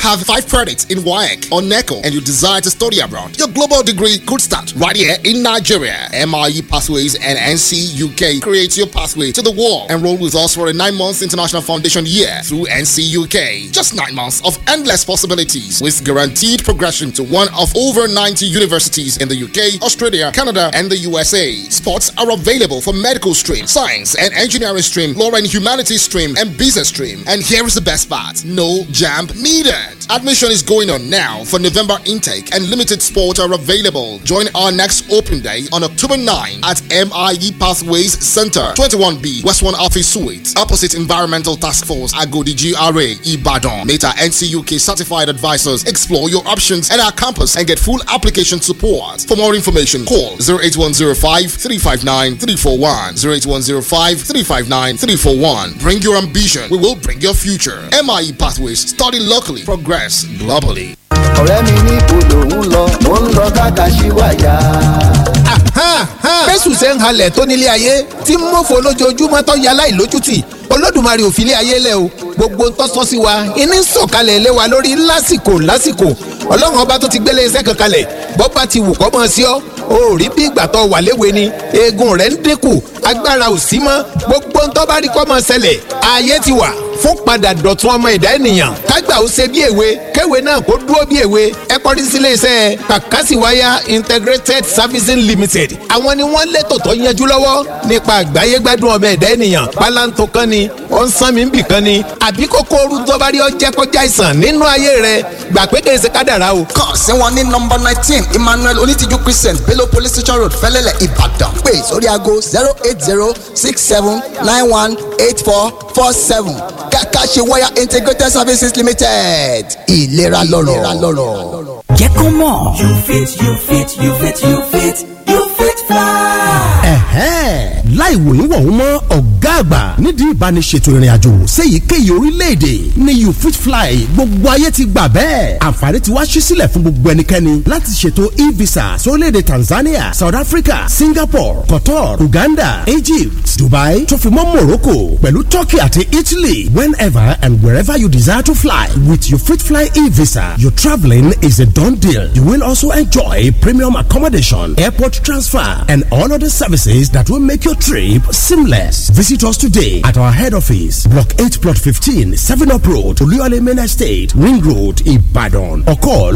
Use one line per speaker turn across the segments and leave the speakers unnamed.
have five credits in WAEC or NECO and you desire to study abroad, your global degree could start right here in Nigeria. MIE Pathways and NC UK create your pathway to the world. Enroll with us for a nine months international foundation year through NC UK. Just nine months of endless possibilities with guaranteed progression to one of over 90 universities in the UK, Australia, Canada, and the USA. Spots are available for medical stream, science and engineering stream, law and humanities stream, and business stream. And here is the best part no jam needed. Admission is going on now for November intake, and limited spots are available. Join our next open day on October 9 at MIE Pathways Center, 21B, West 1 Office Suite, opposite Environmental Task Force, Agodi GRA, Ibadan. Meta NCUK certified advisors explore your options at our campus and get full application support. For more information, call 08105 359 341. 08105 359 341. Bring your ambition, we will bring your future. MIE Pathways, study locally, progress globally.
ọ̀rẹ́ mi ní ibodò ń lọ mo ń lọ kákàṣíwáyà.
bẹ́sù ṣe ń halẹ̀ tó nílé ayé tí ń mọ̀fọ́ lójoojúmọ́ tó yẹ aláìlójútì olódùmarè ò fi ilé ayé lẹ̀ o gbogbo ń tọ́sọ́ sí wa iní ń sọ̀kalẹ̀ lé wa lórí lásìkò lásìkò ọlọ́run ọba tó ti gbélé iṣẹ́ kan kalẹ̀ bọ́ba ti wù kọ́ mọ́ sí ọ́ o ò rí bí ìgbà tó wà léwe ni eegun rẹ̀ ń dínkù agbára ò sí mọ́ gbogbo ń tọ́ bá rí kọ́ mọ́ ṣẹlẹ̀ ayé ti wà fún padà dọ̀tun ọmọ ẹ̀dá ènìyàn kágbà ó ṣe bí èwe kéwe náà kó dúró bí èwe ẹ kọrí sílé iṣẹ́ kàkásìwáyà integrated servicing limited àwọn ni wọ́n létò tó yanjú lọ́wọ́ nípa àgbáyé gbádùn ọmọ ẹ̀dá ènìyàn pálántó kan ni ó ń sán mi ń bì kan ni àbí kókó ooru tó bá rí ọ jẹ́ kọjá àìsàn nínú ayé rẹ gbà pé kèé ṣe kádàrá o.
kàn sí wọn ní nọmba nineteen emmanuel onítìjú christian bello police station road fẹlẹlẹ ìbàdàn pé sórí aago zero eight zero six seven nine one eight four four seven kàkà ṣe wáyà integrated services limited ìlera lọ́rọ̀.
jẹ́ kó mọ̀. you fit you fit you fit you fit you fit fly.
ẹ̀hẹ́n láì wòyún wọ̀hún mọ́ ọ̀gá àgbà nídìí ìbániṣètò ìrìn àjò séyìíkéyìí orílẹ̀-èdè ní you fit fly gbogbo ayé ti gbà bẹ́ẹ̀ àǹfààní ti wá ṣí sílẹ̀ fún gbogbo ẹnikẹ́ni láti ṣètò e-visa sórílẹ̀-èdè Tanzania South Africa Singapore Qatar Uganda Egypt Dubai tó fi mọ́ Morocco pẹ̀lú Turkey àti Italy whenever and wherever you desire to fly with you fit fly e-visa your travelling is a done deal you will also enjoy premium accommodation airport transfer and all other services that will make your trip seamless. Visit us today at our head office, Block 8, Plot 15, 7 Up Road, Oluyole Main Estate, Ring Road, Ibadan. Or call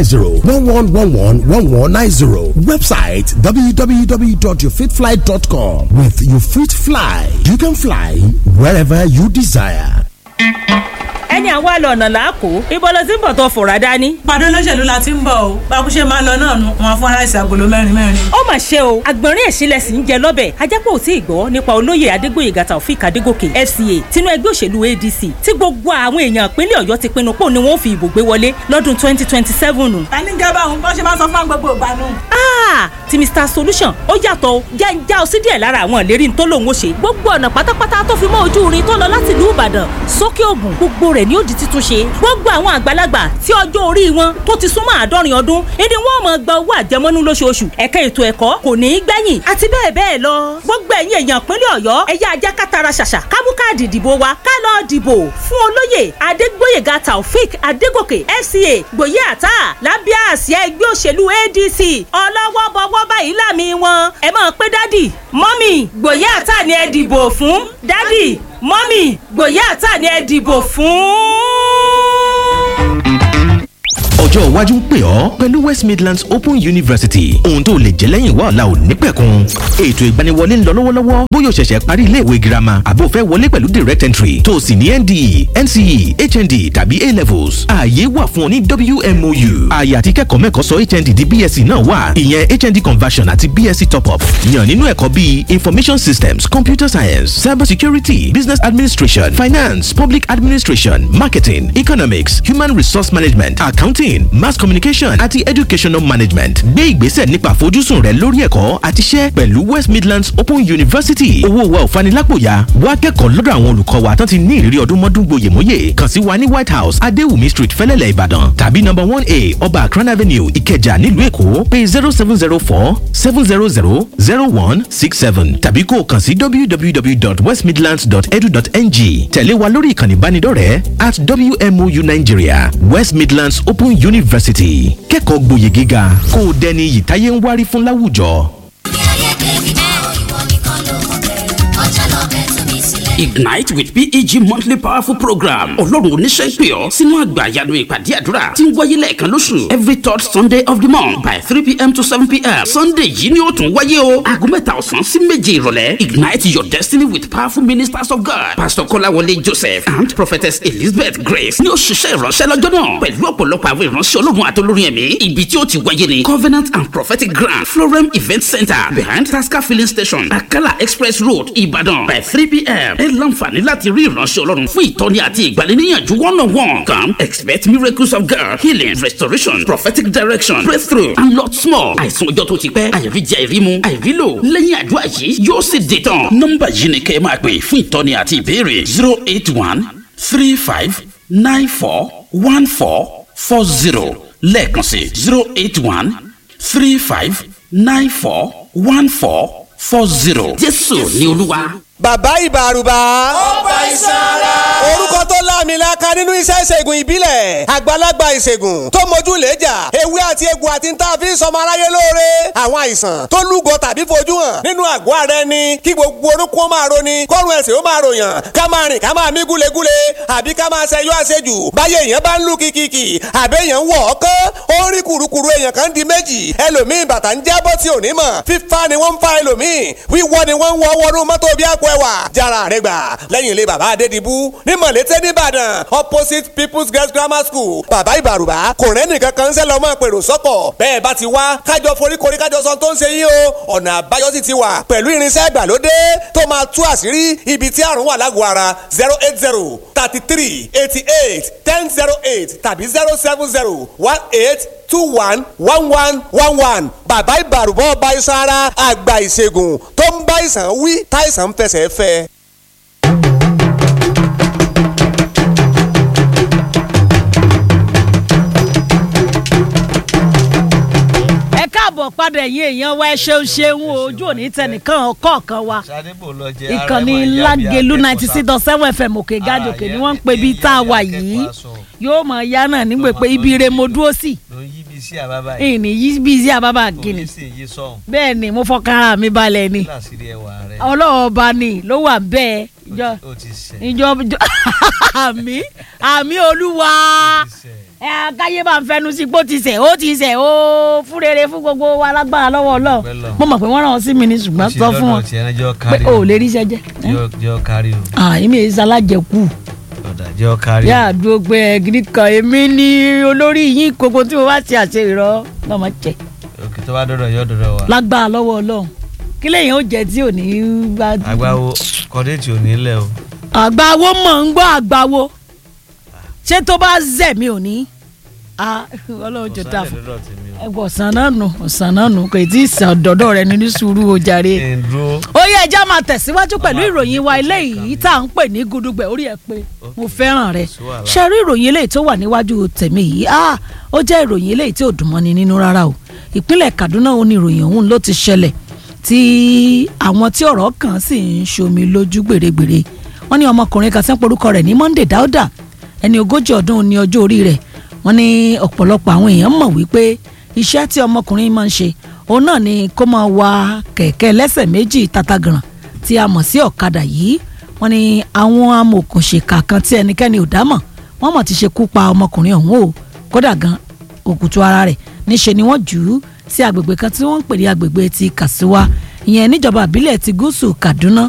090-1111-1190. Website www.yourfitfly.com. With Your Fit Fly, you can fly wherever you desire.
ẹni àwa lọ ọ̀nà làákò ibo ló ti ń bọ̀ tó fòrà dání.
pàdé olóṣèlú la ti ń bọ̀ o bákúṣe máa ń lọ náà nu wọn fún aláìsí agolo mẹ́rin mẹ́rin.
ó mà ṣe o àgbọ̀nrín ẹ̀sìnlẹ̀ sì ń jẹ lọ́bẹ̀ ajápọ̀ ò tí ì gbọ́ nípa olóyè adégbòyègà taofik adégòkè fca tinú ẹgbẹ́ òṣèlú adc tí gbogbo àwọn èèyàn ìpínlẹ̀ ọ̀yọ́ ti pinnu pò ní wọ́n fi ìbò gbé wọlé lọ́dún twenty twenty seven.
ta ní gẹ́gẹ́ báwọn bọ́n ṣe máa sọ fún gbogbo ìgbà nù.
ti mr solution ó yàtọ̀ o jẹ́ ń já ọ sí díẹ̀ lára àwọn ìlérí tó lòun ó ṣe gbogbo ọ̀nà pátápátá tó fi mọ́ ojú irin tó lọ láti ìlú ìbàdàn sókè ògùn gbogbo rẹ̀ ni ó di títún ṣe gbogbo àwọn àgbàlagbà tí ọjọ́ orí wọn tó ti súnmọ́ àádọ́rin ọdún ìdí wọn máa gba owó àjẹmọ́nú lóṣooṣù ẹ̀ka ètò ẹ̀kọ́ kò ní í gbẹ̀yìn àti bẹ́ẹ̀ bẹ́ẹ̀ lọ gbogbo ẹ̀yin èèyàn ìpínlẹ̀ ọ̀yọ́ ẹ̀yà ajá kátara ṣàṣà kámú káàdì ìdìbò wa ká lọ dìbò fún olóyè adégbóyèga taofik adégòkè fca gbòye àtà lábẹ́ àsíá ẹgbẹ́ òṣèlú adc ọlọ́wọ́ bọ́wọ́ báyìí láàmì wọn ẹ máa pé dádì mọ́mì gbòye àtà ni ẹ dìbò fún dádì mọ́mì gbòye àtà ni ẹ dìbò fún
ọjọ́ iwájú ń pè ọ́ pẹ̀lú west midlands open university ohun tó lè jẹ́ lẹ́yìn wá ọ̀la ò ní pẹ̀kun ètò ìgbaniwọlé ń lọ lọ́wọ́lọ́wọ́ bóyá o ṣẹ̀ṣẹ̀ parí iléèwé girama àbó fẹ́ wọlé pẹ̀lú direct entry tó o sì ní nde nce hnd tàbí a levels ààyè wà fún ọ ní wmou ààyè àti kẹ́kọ̀ọ́ mẹ́kọ̀ọ́ sọ hnd di bsc náà wà ìyẹn hnd conversion àti bsc top up yàn nínú ẹ̀kọ́ bíi information systems computer science cyber security business administration finance public administration marketing economics human resource management accounting marketing mass communication àti educational management gbé ìgbésẹ̀ nípa àfojúsùn rẹ lórí ẹ̀kọ́ àti iṣẹ́ pẹ̀lú west midlands open university owó wa ò fanilàpòyà wá kẹ́kọ̀ọ́ lọ́dọ̀ àwọn olùkọ́ wa tán ti ní ìrírí ọdún mọ́dún gboyèmóyè kàn sí wa ní white house adéwùmí street fẹ́lẹ́lẹ̀ ìbàdàn tàbí number one a ọba akran avenue ìkẹjà nílùú èkó pé zero seven zero four seven zero zero zero one six seven tàbí kó o kàn sí www.westmidlands.edu.ng tẹ̀lé wa lórí ìkànnì ìbánidọ́rẹ̀ẹ́ at wmou nigeria west midlands open university kẹ́kọ̀ọ́ gboyè gíga kó o dẹni iyì táyé ń wárí fún láwùjọ.
Ignite with PEG monthly powerful program. Ọlọ́run oníṣẹ́ ń pè ọ́ sínú àgbà àyànú ìpàdé àdúrà tí ń wáyé lẹ́ẹ̀kan lóṣù every third Sunday of the month by three pm to seven pm. Sunday yìí ni ó tún wáyé o. Aago mẹ́ta ọ̀sán sí méje ìrọ̀lẹ́. Ignite your destiny with powerful ministers of God. Pastor Kọ́láwọlé Joseph and Prophetess Elizabeth Grace ni ó ṣiṣẹ́ ìránṣẹ́ lọ́jọ́ náà pẹ̀lú ọ̀pọ̀lọpọ̀ àwọn ìránṣẹ́ Ọlọ́run àtolórin ẹ̀mí. Ibi tí ó ti wáyé ni Covenant and Prophetic Grand Florem Event Center behind Tasca Filling Station Akala Express Road Ìbàdàn by three pm. Ẹ láǹfààní láti rí ìránṣẹ́ Ọlọ́run fún ìtọ́ni àti ìgbaniníyànjú one on one. Come expect miracles of God, healing, restoration, prophetic direction, breakthrough and lots more. Àìsàn ọjọ́ tó ti pẹ́, àìríjẹ àìrímu, àìrílò. Lẹ́yìn àdúrà yìí yóò sì dé tán. Nọ́mbà yìí ni kẹ́ ẹ máa pè fún ìtọ́ni àti ìbéèrè zero eight one three five nine four one four four zero lẹ́ẹ̀kan sí zero eight one three five nine four one four four zero. Jésù ni Olúwa.
bàbá ìbàrùbà. ó gba iṣan ara. orúkọ tó láàmìlaka nínú iṣẹ́ ìṣègùn ìbílẹ̀ àgbàlagbà ìṣègùn tó mojú lẹ́jà ewé àti egbò àti ń tà fi ń sọmọ aráyé lóore àwọn àìsàn tó lúgọ tàbí fojú hàn nínú àgọ́ ara ẹni kí gbogbo orúkọ máa roni kọ́run ẹ̀sìn ó máa ròyàn ká máa rìn ká máa mí gúlegúle àbí ká máa ṣẹyọ àṣejù báyé èèyàn bá ń lù kìkìkì àbí èèyàn ń wọ̀ ọ́ kán ó ń rí kùrukùru èèyàn kan di méjì ẹlòmíì bàtà ń jábọ́ tí ò ní mọ̀ fífa ni wọ́n ń fa ẹlòmíì wíwọ́ ni wọ́n ń wọ́ wọnú mọ́tò bí àpò ẹwà jára rẹ gbà lẹ́yìn ilé bàbá adédìbú ní mọ̀lété nìbàdàn opposite people's girls grammar school bàbá ìbàrùbá kò rẹ́ nìkan kan ń sẹ́ lọ́mọ pèrò sọ́kọ̀ bẹ́ẹ̀ bá ti wá kájọ foríkorí kájọ sọ tó ń ṣe yín o ọ̀nà àbáyọ sì ti wà pẹ̀lú irinṣẹ́ ìgbàlódé tó máa tú àṣírí ibi tí àrùn wà lágọ̀ọ́ ara zero eight zero thirty three eighty eight ten zero eight tàbí zero seven zero one eight two one one one one one bàbá ìbàrùbọ̀ ọba iṣan ara àgbà ìṣègùn tó ń bá ìsàn wí táìsàn ń fẹsẹ̀ fẹ́.
ẹ káàbọ̀ padà ẹ̀yin èèyàn wa ẹ ṣeun ṣeun o, ojú òní tẹnìkan ọkọ̀ọ̀kan wa ìkànnì lágẹ̀lú ninety six dot seven fm òkè gàdòkè ni wọ́n ń pè bí tá a wà yìí yóò mọ̀ ya náà nígbè pé ibi ire mo dúró sí ìní yí bí sí àbábà gíní bẹ́ẹ̀ ni mo fọkàn ara mi balẹ̀ ni ọlọ́wọ́ ọba ni ló wà bẹ́ẹ̀ ìjọ ìjọ àmì àmì olúwa ẹ akáyé bá ń fẹnu sí pé ó ti sẹ̀ ó ti sẹ̀ ó fún rere fún gbogbo wa lágbára lọ́wọ́ ọlọ́run mo mọ̀ pé wọ́n ràn ọ́ sí mi ní ṣùgbọ́n sọ fún wọn pé o ò lè rí iṣẹ́ jẹ́
jẹ́ ọ kárí o.
àyìnbí èyí sálájẹkù
ọ̀dà jẹ́ ọ kárí o.
yá àdúró pé ẹgìrì kan èmi ní olórí yín gbogbo tí mo bá ti àṣẹ ìrọ lọ́mọ jẹ
òkè tó bá dọ̀dọ̀ yọ dọ̀dọ̀ wa.
lágbára lọ́wọ́ ọlọ́run kí lèyìn ó jẹ tí ò ní bá.
àgbáwo kọ́déètì ò ní lẹ̀ o.
àgbáwo mọ̀ ń gbọ́ àgbáwo ṣé tó bá zẹ̀ mi ò ní ọlọ́run jọ ta fún ẹgbẹ́ ọ̀sán náà nù ọ̀sán náà nù kò tí ì sàn dọ́dọ̀ rẹ ní sùúrù o jàre. ó yẹ ẹja máa tẹ̀síwájú pẹ̀lú ìròyìn wa eléyìí tá à ń pè ní gudugbẹ̀ orí ẹ̀ pé mo fẹ́ràn rẹ̀ ṣe rí ìròyìn eléyìí tó wà níwájú tèmi yìí ó jẹ́ ìròyìn eléyìí tí ò dùn mọ́ni nínú rárá o ìpínlẹ̀ Kaduna ó ní ìròyìn ọ̀hún ló ti ṣẹlẹ̀ tí àwọn tí ọ̀rọ̀ kàn sì ń ṣomi lójú gbèrègbèrè wọ́n ní ọmọkùnrin kan tí wọ́n porúkọ rẹ̀ ní Monday Dauda ẹni ogójì ọdún ní ọjọ́ orí rẹ̀ wọ́n ní ọ̀pọ̀lọpọ̀ àwọn èèyàn mọ̀ wípé iṣẹ́ tí ọmọkùnrin máa ń ṣe òun náà ni kó máa wa kẹ̀kẹ́ lẹ́sẹ̀ méjì tatagàràn tí a mọ̀ sí ọ̀kadà yìí wọ́n ní àwọn amòòkùnṣèkà kan tí ẹnikẹ́ni ò dámọ̀ wọ́n mọ̀ ti ṣekú pa ọmọkùnrin ọ̀hún o kódà gan òkùtù ara rẹ̀ níṣe ni wọ́n jù ú sí agbègbè kan tí wọ́n ń pè ní agbègbè ti Kàsíwá ìyẹn níjọba àbílẹ̀ ti gúúsù Kaduna